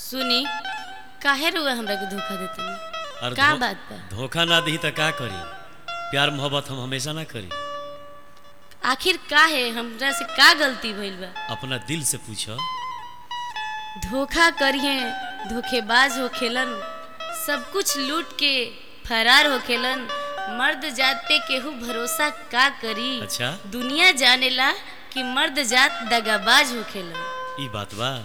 सुनी काहे रुआ हमरा के धोखा देतनी और का धो- बात बा धोखा ना दी तो का करी प्यार मोहब्बत हम हमेशा ना करी आखिर का है हमरा से का गलती भइल बा अपना दिल से पूछो धोखा करिए धोखेबाज होखेलन सब कुछ लूट के फरार होखेलन मर्द जात पे केहू भरोसा का करी अच्छा दुनिया जानेला कि मर्द जात दगाबाज होखेलन ई बात बा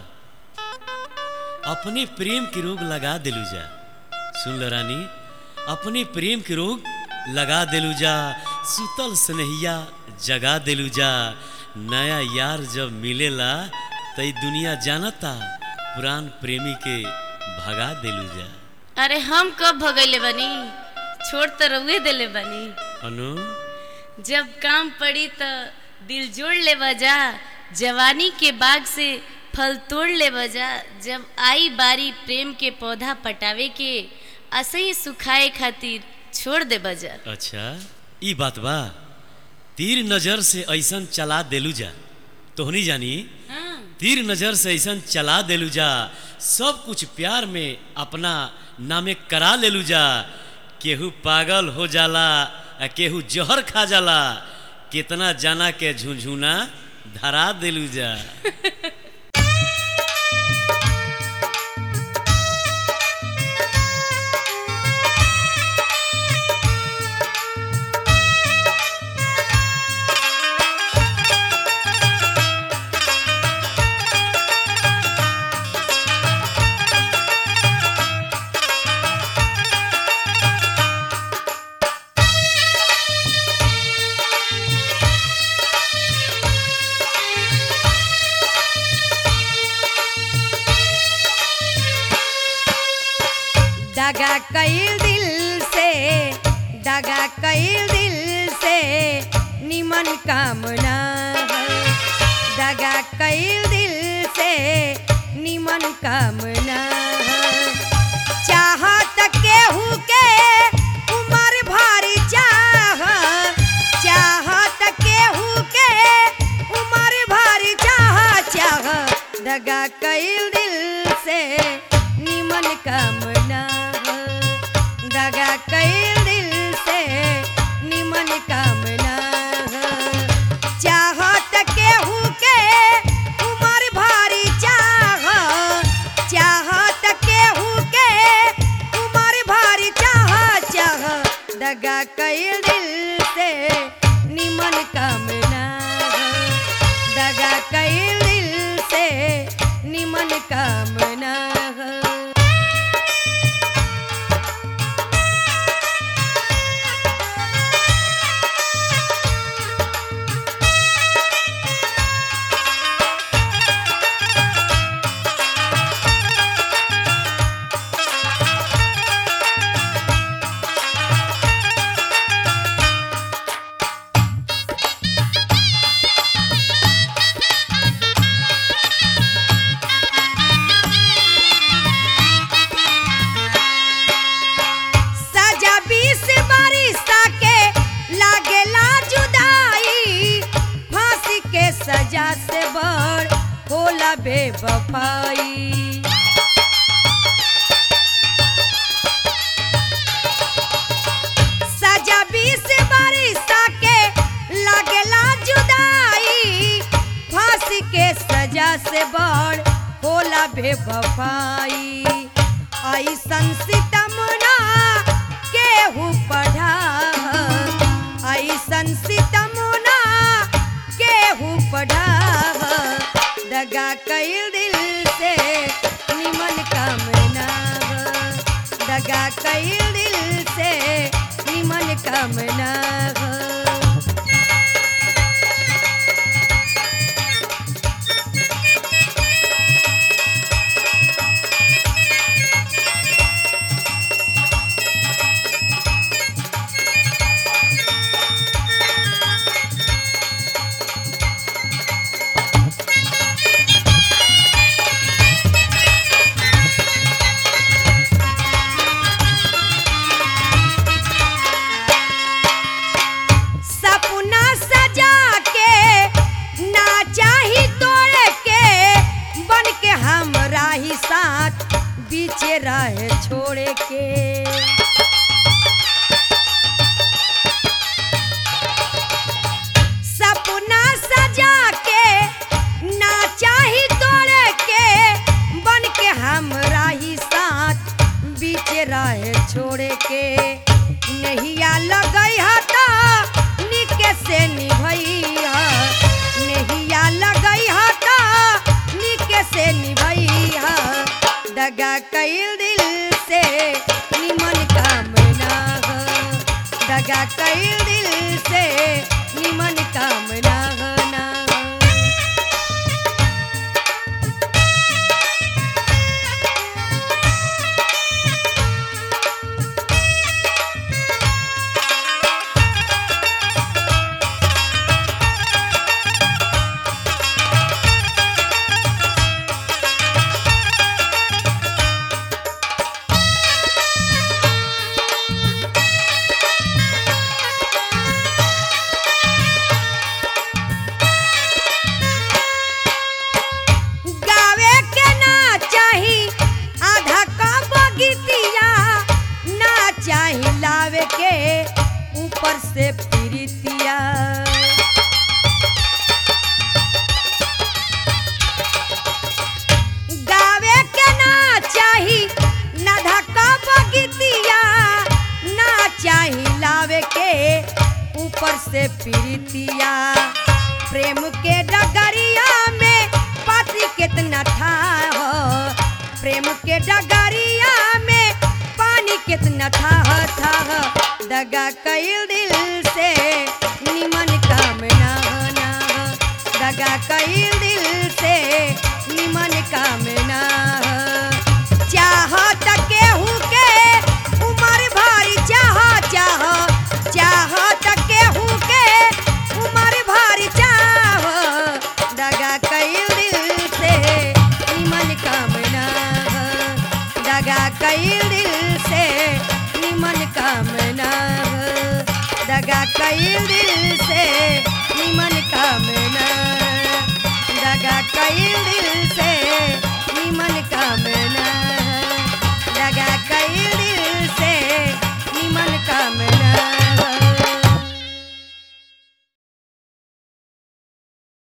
अपने प्रेम के रोग लगा दिलू जा सुन लो रानी अपने प्रेम के रोग लगा दिलू जा सुतल स्नेहिया जगा दिलू जा नया यार जब मिलेला तो ई दुनिया जानता पुरान प्रेमी के भगा दिलू जा अरे हम कब भगैले बनी छोड़ तो रउए देले बनी अनु जब काम पड़ी तो दिल जोड़ ले बजा जवानी के बाग से फल तोड़ ले बजा जब आई बारी प्रेम के पौधा पटावे के असही सुखाए खातिर छोड़ दे बजा अच्छा ई बात बा तीर नजर से ऐसन चला देलू जा तोहनी जानी हाँ, तीर नजर से ऐसन चला देलू जा सब कुछ प्यार में अपना नामे करा लेलू जा केहू पागल हो जाला आ केहू जहर खा जाला कितना जाना के झुंझुना धरा देलू जा दगा कईल दिल से दगा कईल दिल से निमन कामना दगा कईल दिल से निमन कामना चाहत केहू के उमर भारी चाह चाहत केहू के उमर भारी चाह चाह दगा कईल दिल से निमन कामना दगा कईल दिल से निमन कामना चाहत केहू के उमर भारी चाह चाहत केहू के उमर भारी चाह चाह दगा कईल दिल से निमन कामना दगा कईल दिल से निमन कामना सजा बीस बारिश के लागेला जुदाई फांसी के सजा से बड़ होला बेवफाई सजा बीस बारिश के लागेला जुदाई फांसी के सजा से बड़ होला बेवफाई ऐसन सितम ना केहू पढ़ा ऐसन सितम ना केहू पढ़ा दगा कईल दिल से निमन कामना दगा कईल दिल से निमन कामना हमरा ही साथ बीचे रहे छोड़े के सपना सजा के ना चाही तोड़े के बन के हमरा ही साथ बीच रहे छोड़े के नहिया लगई हता निके से निभैया नहिया लगई हता निके से निभैया दगा कईल दिल से निमन काम ना हो दगा कईल दिल से निमन काम ना हो ना हो। गावे के ना चाही आधा कप गीतिया ना चाही लावे के ऊपर से प्रीतिया गावे के ना चाही ना धक्का बगीतिया ना चाही लावे के ऊपर से प्रीतिया प्रेम के डगरिया में पाती कितना था हो प्रेम के डगरिया में पानी कितना था था दगा कईल दिल से निमन काम ना हो ना हो दगा कईल दिल से निमन काम ना हो चाहत केहू के उमर भारी चाह चाह चाहत केहू के उमर भारी चाह दगा कईल दिल से निमन काम ना हो दगा कईल दिल से निमन काम ना हो दगा कईल दिल से निमन काम ना दगा कईल दिल से निमन काम